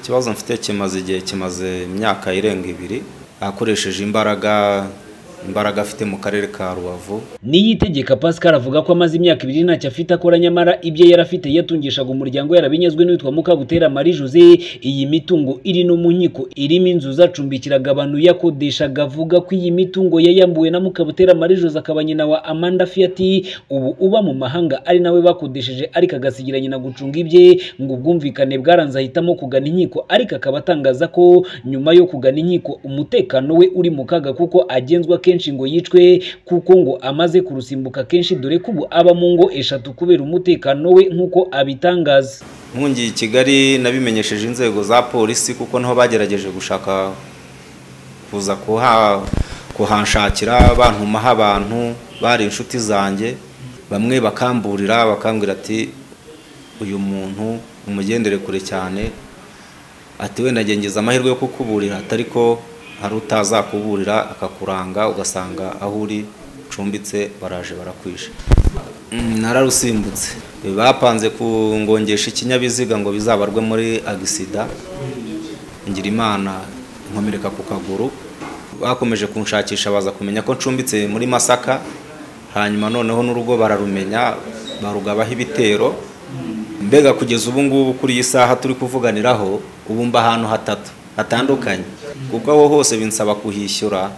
ikibazo mfite kimaze igihe kimaze imyaka irenga ibiri akoresheje imbaraga imbaraga afite mu karere ka rubavu niyitegeka pascal avuga ko amaze imyaka ibiri ntacyo afite akora nyamara ibyo yari afite yatungishaga umuryango yarabinyazwe n'uwitwa mukabutera marie jose iyi mitungo iri no mu nkiko irimo inzu zacumbikiraga abantu yakodeshaga avuga ko iyi mitungo yayambuwe na mukabutera marie jose akaba nyina wa amanda fiat ubu uba mu mahanga ari nawe bakodesheje ariko agasigira nyina gucunga ibye ngo ubwumvikane bwaranze ahitamo kugana inkiko ariko akaba atangaza ko nyuma yo kugana inkiko umutekano we uri mu kaga kuko agenzwa kenshi ngo yicwe kuko ngo amaze kurusimbuka kenshi dore ko ubu aba mu ngo eshatu kubera umutekano we nk'uko abitangaza nkungiye i kigali nabimenyesheje inzego za polisi kuko niho bagerageje gushaka kuza kuha kuhanshakira bantumaho abantu bari inshuti zanjye bamwe bakamburira bakambwira ati uyu muntu umugendere kure cyane ati wenda ngengeza amahirwe yo kukuburira atari ko hari utazakuburira akakuranga ugasanga aho uri ucumbitse baraje barakwishe nararusimbutse bapanze kungongesha ikinyabiziga ngo bizabarwe muri agisida ngira imana inkomereka ku kaguru bakomeje kunshakisha baza kumenya ko ncumbitse muri masaka hanyuma noneho n'urugo bararumenya barugabaho ibitero mbega kugeza ubu ngubu kuri iyi saha turi kuvuganiraho ubu mba ahantu hatatu hatandukanye kuko aho hose binsaba kuhishyura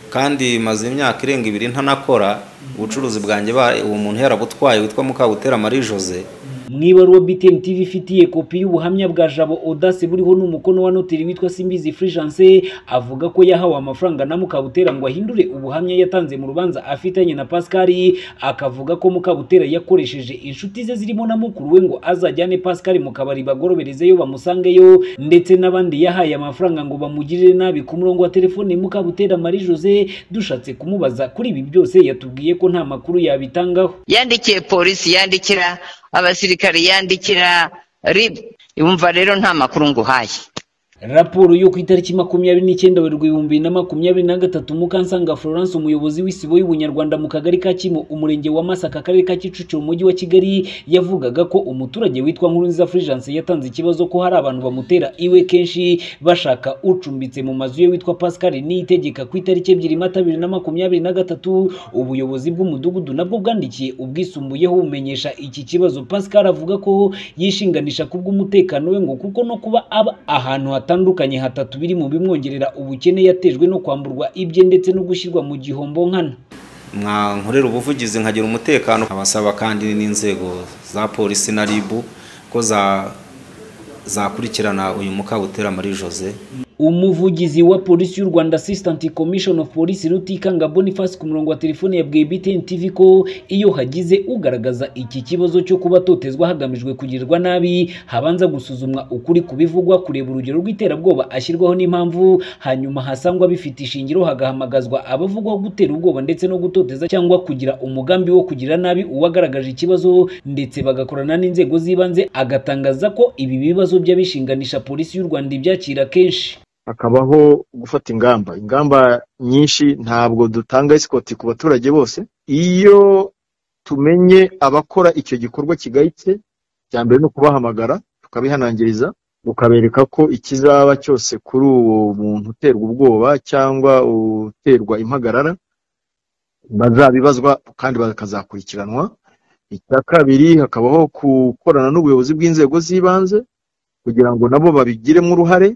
kandi maze imyaka irenga ibiri ntanakora ubucuruzi bwanjye uwo muntu yarabutwaye witwa mukabutera marie jose mu ibaruwa btn tv ifitiye kopi y'ubuhamya bwa jabo odasi buriho n'umukono wa noteri witwa simbizi furigence avuga ko yahawe amafaranga na mukabutera ngo ahindure ubuhamya yatanze mu rubanza afitanye na pascal akavuga ko mukabutera yakoresheje inshuti ze zirimo na mukuru we ngo azajyane pascal mu kabari bagoroberezeyo bamusangeyo ndetse n'abandi yahaye amafaranga ngo bamugirire nabi ku murongo wa telefone mukabutera marie jose dushatse kumubaza kuri ibi byose yatubwiye ko nta makuru yabitangaho yandikiye polisi yandikira abasirikare yandikira rib yumva rero nta makuru nguhaye raporo yo ku itariki makumyabiri n'icyenda werurwe ibihumbi na makumyabiri na gatatu mukansanga florence umuyobozi w'isibo y'ubunyarwanda mu kagari ka kimo umurenge wa masaka akarere ka kicukiro umujyi wa kigali yavugaga ko umuturage witwa nkurunziza florence yatanze ikibazo ko hari abantu bamutera iwe kenshi bashaka ucumbitse mu mazu ye witwa pascal niyitegeka ku itariki ebyiri mata bibiri na makumyabiri na gatatu ubuyobozi bw'umudugudu nabwo bwandikiye ubwisumbuyeho bumenyesha iki kibazo pascal avuga ko yishinganisha kubw'umutekano we ngo kuko no kuba aba ahantu hatari hatandukanye hatatu biri mu bimwongerera ubukene yatejwe no kwamburwa ibye ndetse no gushyirwa mu gihombo nkana nkorera ubuvugizi nkagira umutekano abasaba kandi n'inzego za polisi na ribu ko zakurikirana uyu mukabutera marie jose umuvugizi wa polisi y'u rwanda assistant commission of police rutikanga boniface ku murongo wa telefone yabwiye btn tv ko iyo hagize ugaragaza iki kibazo cyo kuba atotezwa hagamijwe kugirirwa nabi habanza gusuzumwa ukuri kubivugwa kureba urugero rw'iterabwoba ashyirwaho n'impamvu hanyuma hasangwa bifite ishingiro hagahamagazwa abavugwaho gutera ubwoba ndetse no gutoteza cyangwa kugira umugambi wo kugira nabi uwagaragaje ikibazo ndetse bagakorana n'inzego z'ibanze agatangaza ko ibi bibazo by'abishinganisha polisi y'u rwanda ibyakira kenshi hakabaho gufata ingamba ingamba nyinshi ntabwo dutanga isikoti ku baturage bose iyo tumenye abakora icyo gikorwa kigayitse cya mbere ni ukubahamagara tukabihanangiriza tukabereka ko ikizaba cyose kuri uwo muntu uterwa ubwoba cyangwa uterwa impagarara bazabibazwa kandi bakazakurikiranwa icya kabiri hakabaho gukorana n'ubuyobozi bw'inzego z'ibanze kugira ngo nabo babigiremo uruhare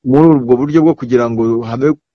muri ubwo buryo bwo kugira ngo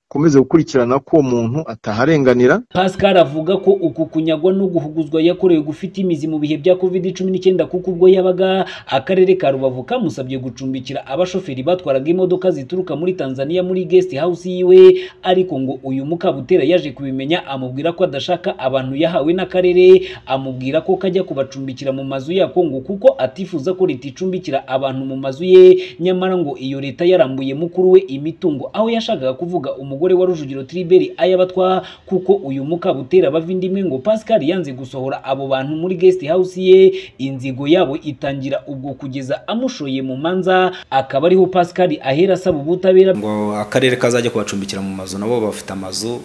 komeze gukurikirana ko uwo muntu ataharenganira pascal avuga ko uku kunyagwa no guhuguzwa yakorewe gufite imizi mu bihe bya covid cumi n'icyenda kuko ubwo yabaga akarere ka rubavu kamusabye gucumbikira abashoferi batwaraga imodoka zituruka muri tanzania muri guest house yiwe ariko ngo uyu mukabutera yaje kubimenya amubwira ko adashaka abantu yahawe n'akarere amubwira ko kajya kubacumbikira mu mazu yako ngo kuko atifuza ko leta icumbikira abantu mu mazu ye nyamara ngo iyo leta yarambuye mukuru we imitungo aho yashakaga kuvuga umugore umugore wa Rujugiro Tribert ayabatwa kuko uyu mukabutera bava indimwe ngo Pascal yanze gusohora abo bantu muri guest house ye inzigo yabo itangira ubwo kugeza amushoye mu manza akaba ariho Pascal ahera asaba ubutabera ngo akarere kazajya kubacumbikira mu mazu nabo bafite amazu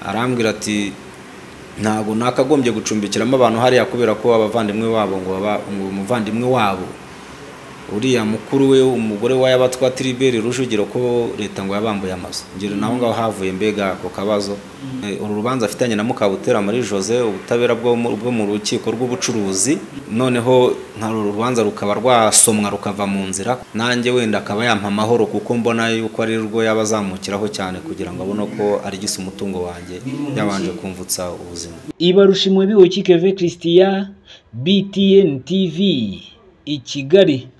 arambwira ati ntabwo nakagombye gucumbikiramo abantu hariya kubera ko abavandimwe wabo ngo umuvandimwe wabo uriya mukuru we umugore wa yabatwa Tribert Rujugiro ko leta ngo yabambuye amazu ngiro naho ngaho havuye mbega ako kabazo Eh, uru rubanza afitanye na Mukabutera Marie Jose ubutabera bwo mu- bwo mu rukiko rw'ubucuruzi noneho nka uru rubanza rukaba rwasomwa rukava mu nzira nanjye wenda akaba yampa amahoro kuko mbona yuko ari rwo yaba azamukiraho cyane kugira ngo abone ko arigise umutungo wanjye yabanje kumvutsa ubuzima ibarusha imwe biwe kikeve christian btn tv i kigali